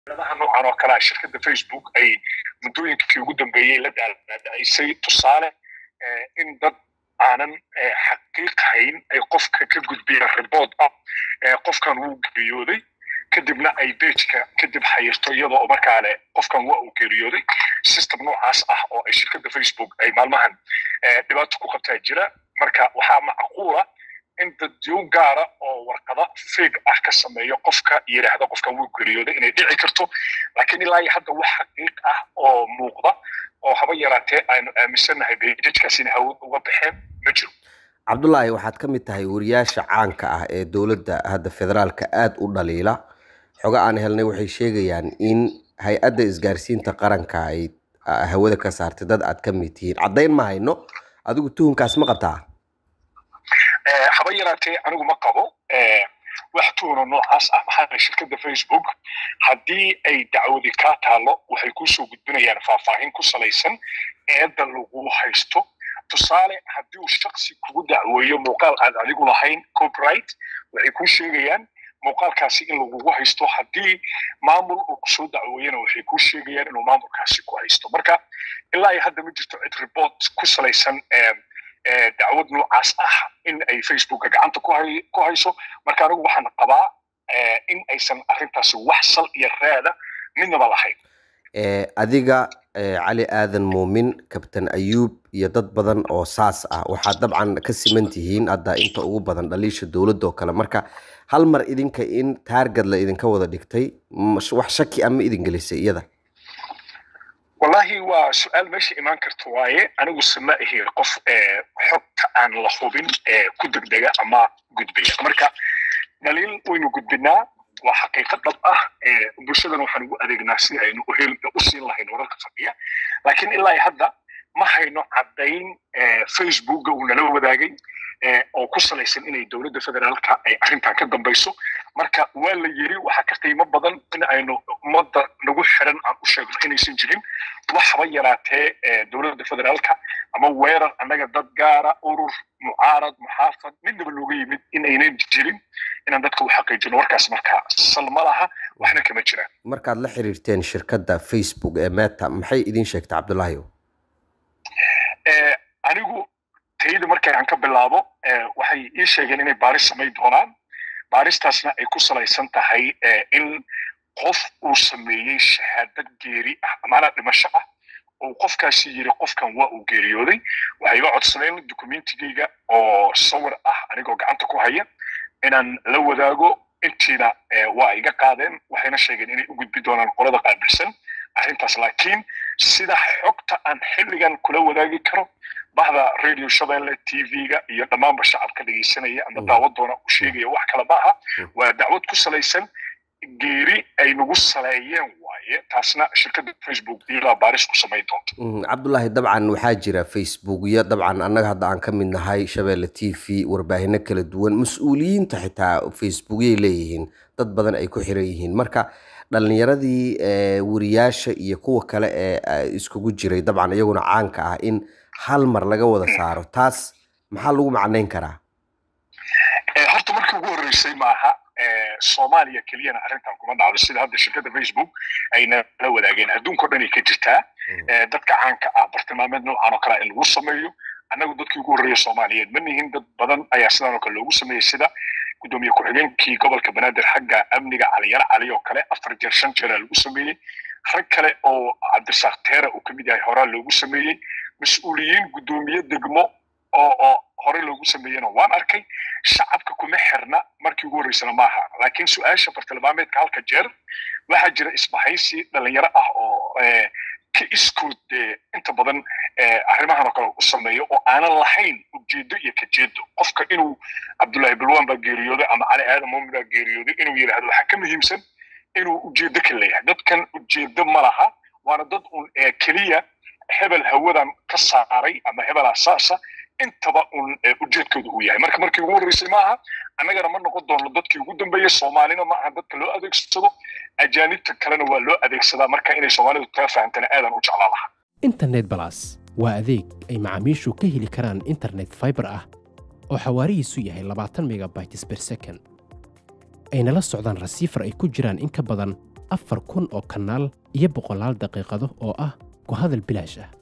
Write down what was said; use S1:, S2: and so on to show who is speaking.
S1: adaha noocan oo kalea shirkadda facebook ay muddooyinkii ugu dambeeyey la daadacisay tusaale in dad aanan xaqiiqhayn ay qofka ka gudbiyeen ribood ah qofkan wuu geeriyooday kadibna ay bejka kadib xayirto iyadoo markaa le qofkan waa uu geeriyooday system noocaas ah oo ay shirkadda facebook ay maalmahan dhibaato ku qabtaa jira marka waxaa macquula in dadyow gaara oo warqada feeg ah ka sameeyo qofka yidhaahda qofkan wuu geeriyooday inay dhici karto laakiin ilaa iyo hadda wax xaqiiq ah oo muuqda oo haba yaraatee aynu aaminsannahay bejajkaas inay hawad uga baxeen ma jiro
S2: cabdullaahi waxaad ka mid tahay wariyaasha caanka ah ee dowladda hadda federaalka aada u dhaliila xogo aan helnay waxay sheegayaan in hay-adda isgaarsiinta qaranka ay hawada ka saartay dad aad ka mid tihiin caddayn ma hayno adigu tuhunkaas ma qabtaa
S1: haba yaraatee anigu ma qabo wax tuhuna noocaas ah maxaa shirkadda facebook haddii ay dacwadi kaa taalo waxay kusoo gudbinayaan faahfaahin ku salaysan eedda lagu haysto tusaale haddii uu shaksi kugu dacweeyo muuqaal aad adigu lahayn copyright waxay kuu sheegayaan muuqaalkaasi in lagugu haysto haddii maamul uu kusoo dacweeyana waxay kuu sheegayaan inuu maamulkaasi ku haysto marka ilaa iyo hadda ma jirto cid report ku salaysan dacwad noocaas ah in ay facebooka gacanta ku hayso marka anigu waxaan qabaa in aysan arrintaasi wax sal iyo raada midnaba lahayn
S2: adiga cali aadan muumin kabtan ayuub iyo dad badan oo saas ah waxaad dabcan ka siman tihiin hadda inta ugu badan dhaliisha dowladda oo kale marka hal mar idinka in taargad la idinka wada dhigtay wax shaki ama idin gelisay iyada
S1: wallahi waa su-aal meesha imaan karta waaye anigu sama ahi qof xogta aan la hubin ku degdega ama gudbiya marka dhaliil waynu gudbinaa waa xaqiiqo dhab ah bulshadana waxaan ugu adeegnaa si aynu u siin lahayn wararka fadhiya laakiin ilaa hadda ma hayno caddayn facebooka uu nala wadaagay oo ku salaysan inay dowladda federaalka ay arrintan ka dambayso marka waa la yiri waxaa ka qiimo badan in aynu ummadda nagu xiran aan u sheegno inaysan jirin waxba yaraatee dowladda federaalka ama weerar annaga dad gaara urur mucaarad muxaafad midnaba looga yimid in aynan jirin inaan dadka u xaqiijino warkaas marka sal ma laha waxna kama jiraan
S2: markaad la xiriirteen shirkadda facebook ee meta maxay idin sheegtay cabdullaahi
S1: anigu tayada markay aan ka bilaabo waxay ii sheegeen inay baaris samayn doonaan baaristaasna ay ku salaysan tahay in qof uu sameeyey shahaadad geeri ah amaanaa dhimasho ah oo qofkaasi yiri qofkan waa uu geeriyooday waxay iga codsadeen documentigeyga oo sawir ah anigoo gacanta ku haya inaan la wadaago intiina waa iga qaadeen waxayna sheegeen inay u gudbi doonaan qolada qaabilsan arrintaas laakiin sida xogta aan xilligan kula wadaagi karo bahda radio shabeelle tv-ga iyo dhammaanba shacabka dhegeysanaya ama daawadoona u sheegaya wax kale maaha waa dacwad ku salaysan geeri ay nagu saleeyeen waaye taasna shirkadda facebook ilaa baaris ku samayn doonta
S2: cabdullaahi dabcan waxaa jira facebookyo dabcan annaga hadda aan ka mid nahay shabeelle t v warbaahino kala duwan mas-uuliyiinta xitaa facebookyay leeyihiin dad badan ay ku xiran yihiin marka dhalinyaradii wariyaasha iyo kuwa kale ee iskugu jiray dabcan iyaguna caanka ah in hal mar laga wada saaro taas maxaa lagu macnayn karaa
S1: horta markii ugu horreysay maaha soomaaliya keliyana arrintan kuma dhacdo sida hadda shirkadda facebook ayna la wadaageen adduunka o dhan ay ka jirtaa dadka caanka ah bartilmaameed noocan oo kale in lagu sameeyo annagu dadkii ugu horreeya soomaaliyeed ma nihin dad badan ayaa sidan oo kale loogu sameeyey sida gudoomiye ku-xigeenkii gobolka banaadir xagga amniga caliyaro cali oo kale afar jeer shan jeera lagu sameeyey rag kale oo cabdirasaaq teera uu kamid yahay horaa loogu sameeyey mas-uuliyiin gudoomiye degmo oo oo hore loogu sameeyena waan arkay shacabka kuma xirna markii ugu horreysana maaha laakiin su-aasha bartilmaameedka halka jeer waxaa jira isbahaysi dhalinyaro ah oo ka iskood inta badan arrimahan oo kale u sameeyo oo aanan lahayn ujeedo iyo kajeedo qofka inuu cabdullaahi balwan baa geeriyooday ama cali aadan muumin baa geeriyooday inuu yidhahdo waxaa ka muhiimsan inuu ujeedo ka leeyahay dadkan ujeedo ma laha waana dad un keliya hebel hawadan ka saaray ama hebel asaasa intaba un ujeedkooda uu yahay marka markii ugu horreysay maaha annagana ma noqon doono dadkii ugu dambeeyey soomaalina ma aha dadka loo adeegsado ajaanibta kalena waa loo adeegsadaa marka inay soomaalidu taa fahamtana aadan u jeclaa laha
S3: internet balas waa adeeg ay macaamiishu ka heli karaan internet fiber ah oo xawaarihiisu yahay labaatan megabytes per second ayna la socdaan rasiifar ay ku jiraan in ka badan afar kun oo kanaal iyo boqolaal daqiiqado oo ah ku hadal bilaash ah